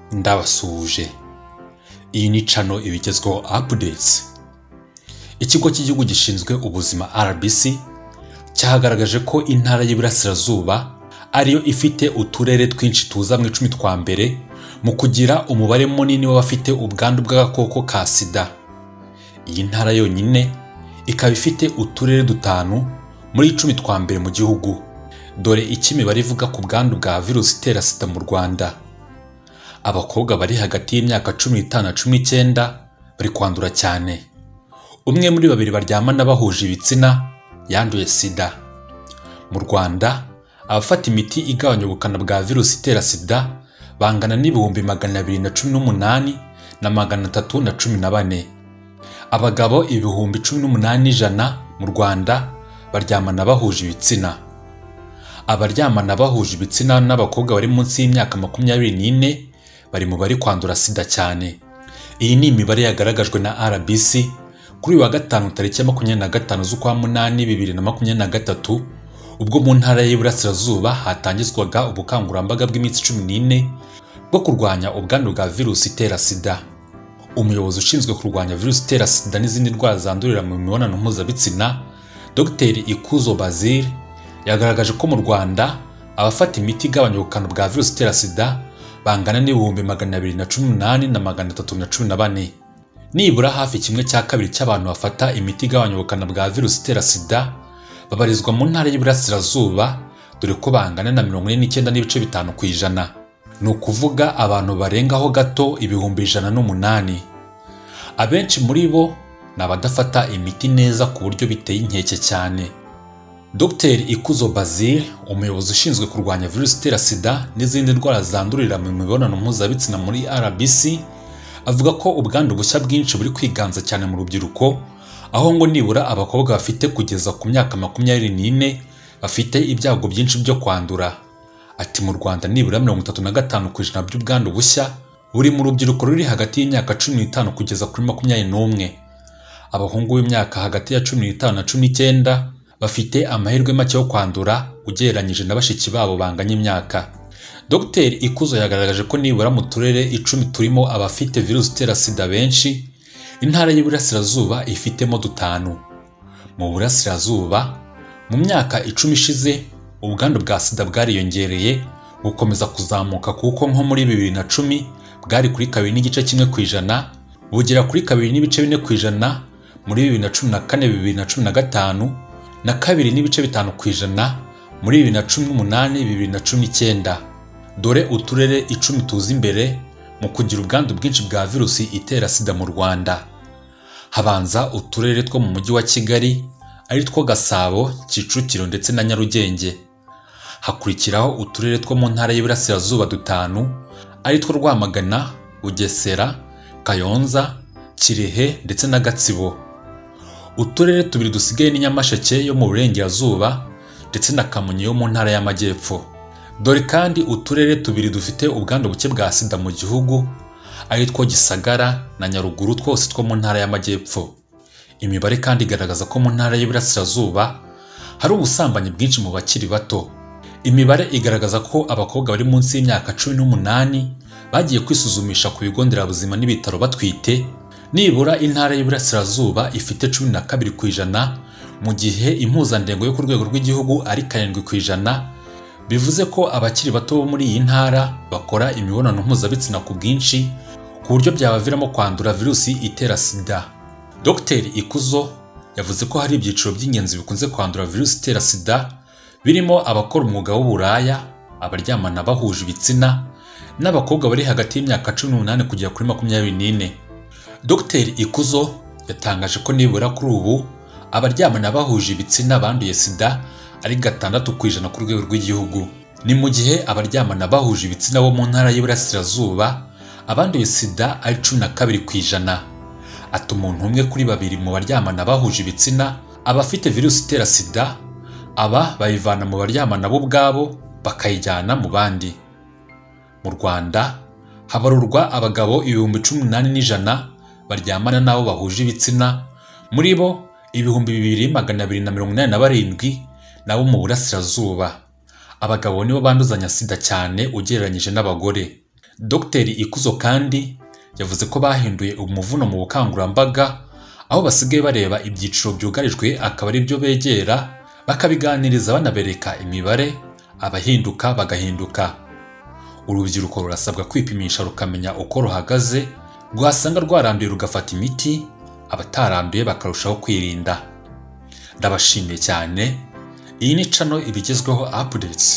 cyabasuhuje iyi ni cano iba igezweho apudetsi ikigo cy'igihugu gishinzwe ubuzima rbc cyagaragaje ko intara y'iburasirazuba ariyo ifite uturere twinshi tuza mu icumi twa mbere mu kugira umubare munini w'abafite ubwandu bw'agakoko ka sida iyi ntara yonyine ikaba ifite uturere dutanu muri icumi twa mbere mu gihugu dore icyo imibare ivuga ku bwandu bwa virusi itera sida mu rwanda abakobwa bari hagati y'imyaka cumi n'itanu na cumi n'icyenda bari kwandura cyane umwe muri babiri baryamana bahuje ibitsina yanduye sida mu rwanda abafata imiti igabanya ubukana bwa virusi itera sida bangana n'ibihumbi magana abiri na cumi n'umunani na magana atatu na cumi na bane abagabo ibihumbi cumi n'umunani n'ijana mu rwanda baryamana bahuje ibitsina abaryamana bahuje ibitsina n'abakobwa bari munsi y'imyaka makumyabiri n'ine bari mu bari kwandura sida cyane iyi ni imibare yagaragajwe na rbc kuri uyu wa gatanu tariki ya makumyabiri na gatanu z'ukwa munani bibiri na makumyabiri na gatatu ubwo mu ntara y'iburasirazuba hatangizwaga ubukangurambaga bw'iminsi cumi n'ine bwo kurwanya ubwandu bwa virusi itera sida umuyobozi ushinzwe kurwanya virusi itera sida n'izindi ndwara zandurira mu mibonano mpuzabitsina dr ikuzo bazil yagaragaje ko mu rwanda abafata imiti igabanya ubukana bwa virusi itera sida bangana n'ibihumbi magana abiri na cumi n'umunani na magana atatu na cumi na bane nibura hafi kimwe cya kabiri cy'abantu bafata imiti igabanya ubukana bwa virusi itera sida babarizwa mu ntara y'iburasirazuba dore ko bangana na mirongo ine n'icyenda n'ibice bitanu ku ijana ni ukuvuga abantu barengaho gato ibihumbi ijana n'umunani abenshi muri bo ni abadafata imiti neza ku buryo biteye inkeke cyane dr ikuzo bazil umuyobozi ushinzwe kurwanya virusi itera sida n'izindi ndwara zandurira mu mibonano mpuzabitsina muri rbc avuga ko ubwandu bushya bwinshi buri kwiganza cyane mu rubyiruko aho ngo nibura abakobwa bafite kugeza ku myaka makumyabiri n'ine bafite ibyago byinshi byo kwandura ati mu rwanda nibura mirongo itatu na gatanu ku ijana by'ubwandu bushya buri mu rubyiruko ruri hagati y'imyaka cumi n'itanu kugeza kuri makumyabiri n'umwe abahungu b'imyaka hagati ya cumi n'itanu na cumi n'icyenda bafite amahirwe make yo kwandura ugereranyije na bashiki babo banganya imyaka dr ikuzo yagaragaje ko nibura mu turere icumi turimo abafite virusi itera sida benshi intara y'iburasirazuba ifitemo dutanu mu burasirazuba mu myaka icumi ishize ubwandu bwa sida bwariyongereye bukomeza kuzamuka kuko nko muri bibiri na cumi bwari kuri kabiri n'igice kimwe ku ijana bugera kuri kabiri n'ibice bine ku ijana muri bibiri na cumi na kane bibiri na cumi na gatanu na kabiri n'ibice bitanu ku ijana muri bibiri na cumi n'umunani bibiri na cumi n'icyenda dore uturere icumi tuza imbere mu kugira ubwandu bwinshi bwa virusi itera sida mu rwanda habanza uturere two mu mujyi wa kigali ari two gasabo kicukiro ndetse na nyarugenge hakurikiraho uturere two mu ntara y'iburasirazuba dutanu ari two rwamagana bugesera kayonza kirehe ndetse na gatsibo uturere tubiri dusigaye ni nyamasheke yo mu burengerazuba ndetse na kamonyi yo mu ntara y'amajyepfo dore kandi uturere tubiri dufite ubwandu buke bwa sida mu gihugu ari two gisagara na nyaruguru twose two mu ntara y'amajyepfo imibare kandi igaragaza ko mu ntara y'iburasirazuba hari ubusambanyi bwinshi mu bakiri bato imibare igaragaza ko abakobwa bari munsi y'imyaka cumi n'umunani bagiye kwisuzumisha ku bigo nderabuzima n'ibitaro batwite nibura intara y'iburasirazuba ifite cumi na kabiri ku ijana mu gihe impuzandengo yo ku rwego rw'igihugu ari karindwi ku ijana bivuze ko abakiri bato bo muri iyi ntara bakora imibonano mpuzabitsina ku bwinshi ku buryo byabaviramo kwandura virusi itera sida dr ikuzo yavuze ko hari ibyiciro by'ingenzi bikunze kwandura virusi itera sida birimo abakora umwuga w'uburaya abaryamana bahuje ibitsina n'abakobwa bari hagati y'imyaka cumi n'umunani kugera kuri makumyabiri n'ine dr ikuzo yatangaje ko nibura kuri ubu abaryamana bahuje ibitsina banduye sida ari gatandatu ku ijana ku rwego rw'igihugu ni mu gihe abaryamana bahuje ibitsina bo mu ntara y'iburasirazuba abanduye sida ari cumi na kabiri ku ijana ati umuntu umwe kuri babiri mu baryamana bahuje ibitsina aba afite virusi itera sida aba bayivana mu baryamana bo ubwabo bakayijyana mu bandi mu rwanda habarurwa abagabo ibihumbi cumi n'umunani n'ijana baryamana n'abo bahuje ibitsina muri bo ibihumbi bibiri magana abiri na mirongo inani na barindwi nabo mu burasirazuba abagabo nibo banduzanya sida cyane ugereranyije n'abagore dogiteri ikuzo kandi yavuze ko bahinduye umuvuno mu bukangurambaga aho basigaye bareba ibyiciro byugarijwe akaba ari byo begera bakabiganiriza banabereka imibare abahinduka bagahinduka urubyiruko rurasabwa kwipimisha rukamenya uko ruhagaze rwasanga rwaranduye rugafata imiti abataranduye bakarushaho kwirinda ndabashimiye cyane iyi ni cano ibigezweho apudetsi